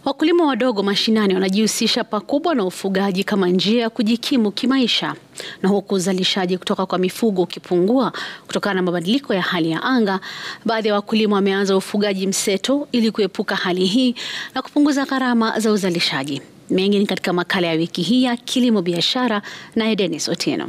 Wakulima wadogo mashinani wanajihusisha pakubwa na ufugaji kama njia ya kujikimu kimaisha, na huku uzalishaji kutoka kwa mifugo ukipungua kutokana na mabadiliko ya hali ya anga, baadhi ya wakulima wameanza ufugaji mseto ili kuepuka hali hii na kupunguza gharama za uzalishaji. Mengi ni katika makala ya wiki hii ya Kilimo Biashara, naye Dennis Otieno.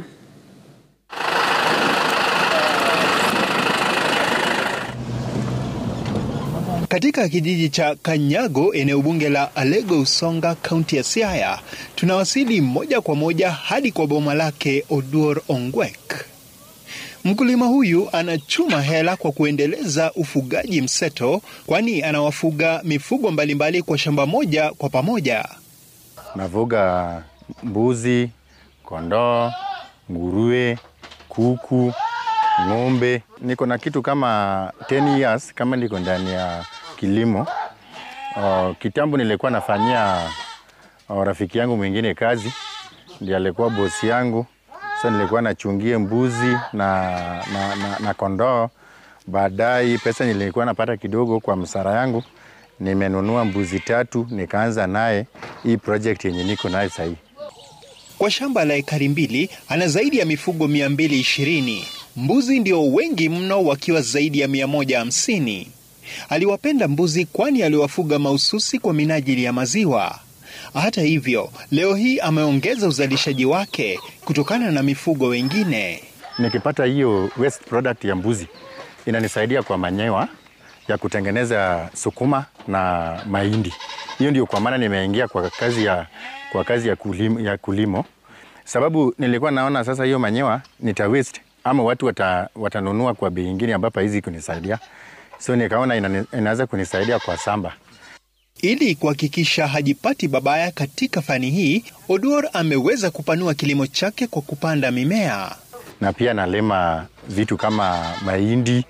Katika kijiji cha Kanyago, eneo bunge la Alego Usonga, kaunti ya Siaya, tunawasili moja kwa moja hadi kwa boma lake Oduor Ongwek. Mkulima huyu anachuma hela kwa kuendeleza ufugaji mseto, kwani anawafuga mifugo mbalimbali mbali kwa shamba moja kwa pamoja. Nafuga mbuzi, kondoo, nguruwe, kuku, ng'ombe. Niko na kitu kama 10 years kama niko ndani ya kilimo. Uh, kitambo nilikuwa nafanyia uh, rafiki yangu mwingine kazi, ndiye alikuwa bosi yangu. So nilikuwa nachungie mbuzi na, na, na, na kondoo. Baadaye pesa nilikuwa napata kidogo kwa msara yangu, nimenunua mbuzi tatu, nikaanza naye hii project yenye niko naye sahii. Kwa shamba la ekari mbili ana zaidi ya mifugo 220. Mbuzi ndio wengi mno wakiwa zaidi ya 150. Aliwapenda mbuzi kwani aliwafuga mahususi kwa minajili ya maziwa. Hata hivyo, leo hii ameongeza uzalishaji wake kutokana na mifugo wengine. Nikipata hiyo waste product ya mbuzi inanisaidia kwa manyewa ya kutengeneza sukuma na mahindi. Hiyo ndio kwa maana nimeingia kwa kazi ya, kwa kazi ya, kulimo, ya kulimo, sababu nilikuwa naona sasa hiyo manyewa nita waste ama watu wata, watanunua kwa bei ingine ambapo hizi kunisaidia, so nikaona ina, inaweza kunisaidia kwa samba. Ili kuhakikisha hajipati babaya katika fani hii, Oduor ameweza kupanua kilimo chake kwa kupanda mimea na pia nalima vitu kama mahindi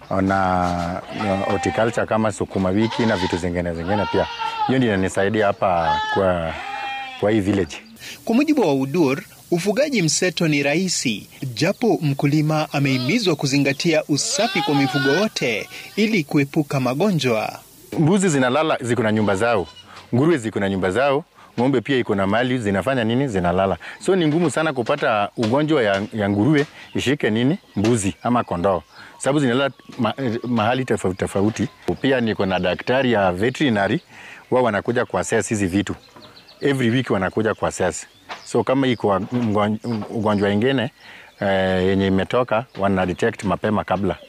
na horticulture kama sukuma wiki na vitu zingine zingine pia. Hiyo ndio inanisaidia hapa kwa, kwa hii village. Kwa mujibu wa Oduor, ufugaji mseto ni rahisi, japo mkulima amehimizwa kuzingatia usafi kwa mifugo wote ili kuepuka magonjwa. Mbuzi zinalala ziko na nyumba zao, nguruwe ziko na nyumba zao, ng'ombe pia iko na mali zinafanya nini, zinalala. So ni ngumu sana kupata ugonjwa ya, ya nguruwe ishike nini mbuzi ama kondoo, sababu zinalala ma, mahali tofauti tofauti. Pia niko na daktari ya veterinary, wao wanakuja kuassess hizi vitu every week, wanakuja kuassess. So kama iko ugonjwa ingine eh, yenye imetoka wana detect mapema kabla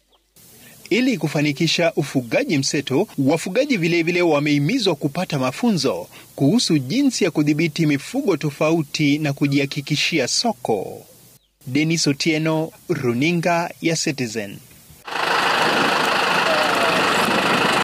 ili kufanikisha ufugaji mseto, wafugaji vilevile wamehimizwa kupata mafunzo kuhusu jinsi ya kudhibiti mifugo tofauti na kujihakikishia soko. Denis Otieno, runinga ya Citizen.